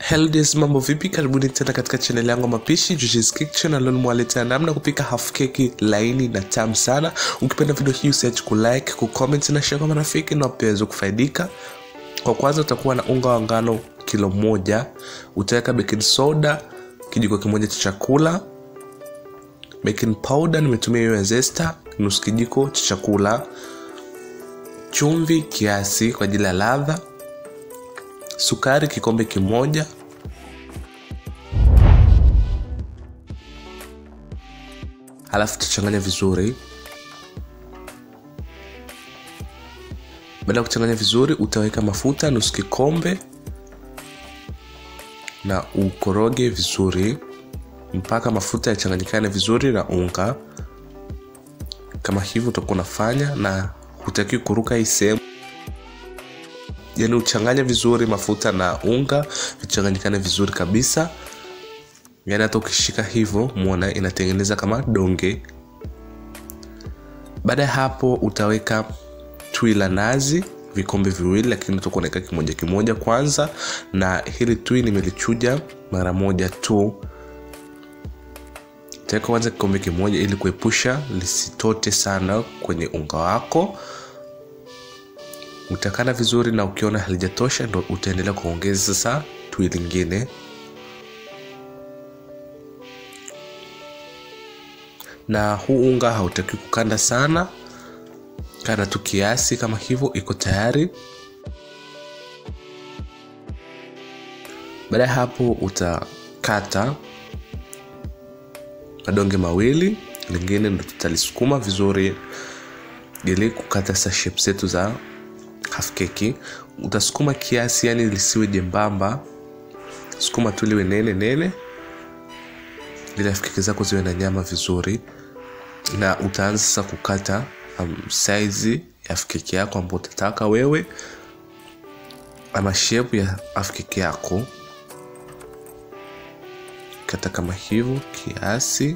Hello days, mambo vipi? Karibuni tena katika channel yangu ya mapishi Juji's Kitchen, na leo nimewaletea namna kupika half keki laini na tamu sana. Ukipenda video hii usiache kulike, kucomment na share kwa marafiki na pia waweze kufaidika. Kwa kwanza utakuwa na unga wa ngano kilo moja, utaweka baking soda kijiko kimoja cha chakula, baking powder nimetumia hiyo ya zesta nusu kijiko cha chakula, chumvi kiasi kwa ajili ya ladha, sukari kikombe kimoja, halafu tutachanganya vizuri. Baada ya kuchanganya vizuri, utaweka mafuta nusu kikombe na ukoroge vizuri mpaka mafuta yachanganyikane vizuri na unga. Kama hivyo utakuwa unafanya, na hutakiwi kuruka hii sehemu, yaani uchanganye vizuri mafuta na unga vichanganyikane vizuri kabisa, yaani hata ukishika hivyo muona inatengeneza kama donge. Baada ya hapo utaweka tui la nazi vikombe viwili, lakini utakuwa unaweka kimoja kimoja kwanza, na hili tui nimelichuja mara moja tu. Utaweka kwanza kikombe kimoja ili kuepusha lisitote sana kwenye unga wako. Utakana vizuri, na ukiona halijatosha ndo utaendelea kuongeza sasa tui lingine. Na huu unga hautakiwi kukanda sana kanda tu kiasi kama hivyo, iko tayari. Baada ya hapo, utakata madonge mawili, lingine ndo tutalisukuma vizuri ili kukata sa shape zetu za half keki. Utasukuma kiasi, yani lisiwe jembamba, sukuma tu liwe nene nene, ili half keki zako ziwe na nyama vizuri, na utaanza sasa kukata Um, saizi ya keki yako ambayo utataka wewe ama shape ya keki yako, kata kama hivyo kiasi.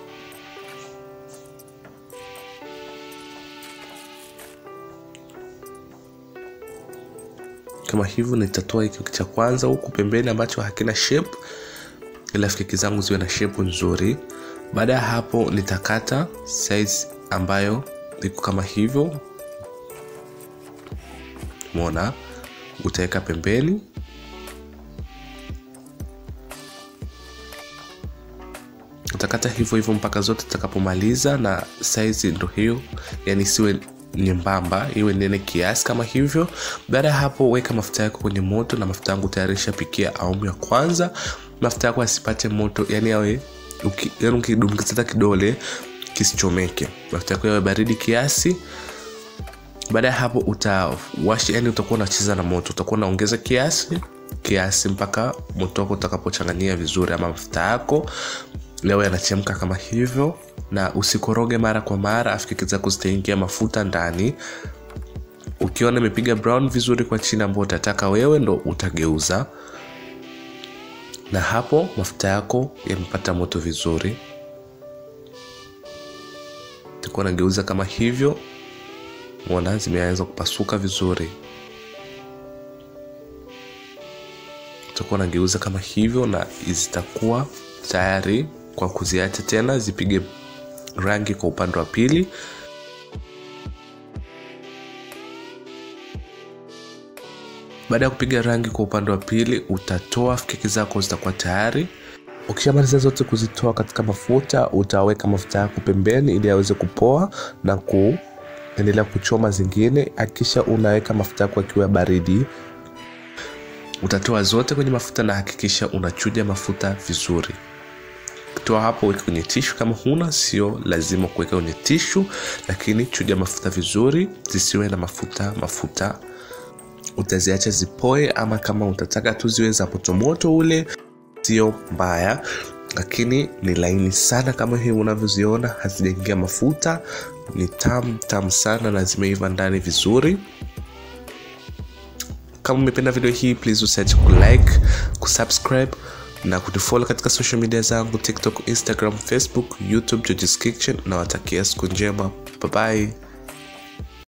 Kama hivyo, nitatoa hiki cha kwanza huku pembeni ambacho hakina shape, ili keki zangu ziwe na shape nzuri. Baada ya hapo, nitakata size ambayo iko kama hivyo, mona utaweka pembeni. Utakata hivyo hivyo mpaka zote utakapomaliza, na saizi ndo hiyo, yani isiwe nyembamba, iwe nene kiasi kama hivyo. Baada ya hapo, weka mafuta yako kwenye moto, na mafuta yangu tayarisha pikia awamu ya kwanza. Mafuta yako asipate moto, yani awe yani ukidumkiza kidole kisichomeke mafuta yako yawe baridi kiasi. Baada ya hapo utawashi, yani utakuwa unacheza na moto, utakuwa unaongeza kiasi kiasi mpaka moto wako utakapochanganyia vizuri, ama mafuta yako yawe yanachemka kama hivyo, na usikoroge mara kwa mara, afu keki zako zitaingia mafuta ndani. Ukiona imepiga brown vizuri kwa chini, ambao utataka wewe, ndo utageuza, na hapo mafuta yako yamepata moto vizuri utakuwa nageuza kama hivyo, mona zimeanza kupasuka vizuri. Utakuwa nageuza kama hivyo, na zitakuwa tayari kwa kuziacha tena zipige rangi kwa upande wa pili. Baada ya kupiga rangi kwa upande wa pili, utatoa keki zako, zitakuwa tayari. Ukishamaliza zote kuzitoa katika mafuta, utaweka mafuta yako pembeni ili aweze kupoa na kuendelea kuchoma zingine. Hakikisha unaweka mafuta yako akiwa baridi. Utatoa zote kwenye mafuta na hakikisha unachuja mafuta vizuri. Toa hapo, weka kwenye tishu. Kama huna, sio lazima kuweka kwenye tishu, lakini chuja mafuta vizuri, zisiwe na mafuta mafuta. Utaziacha zipoe, ama kama utataka tu ziwe za motomoto ule sio mbaya, lakini ni laini sana kama hivi unavyoziona, hazijaingia mafuta. Ni tamu tamu sana na zimeiva ndani vizuri. Kama umependa video hii, please usiache kulike, kusubscribe na kunifollow katika social media zangu TikTok, Instagram, Facebook, YouTube, Juji's Kitchen. Nawatakia siku njema, bye bye.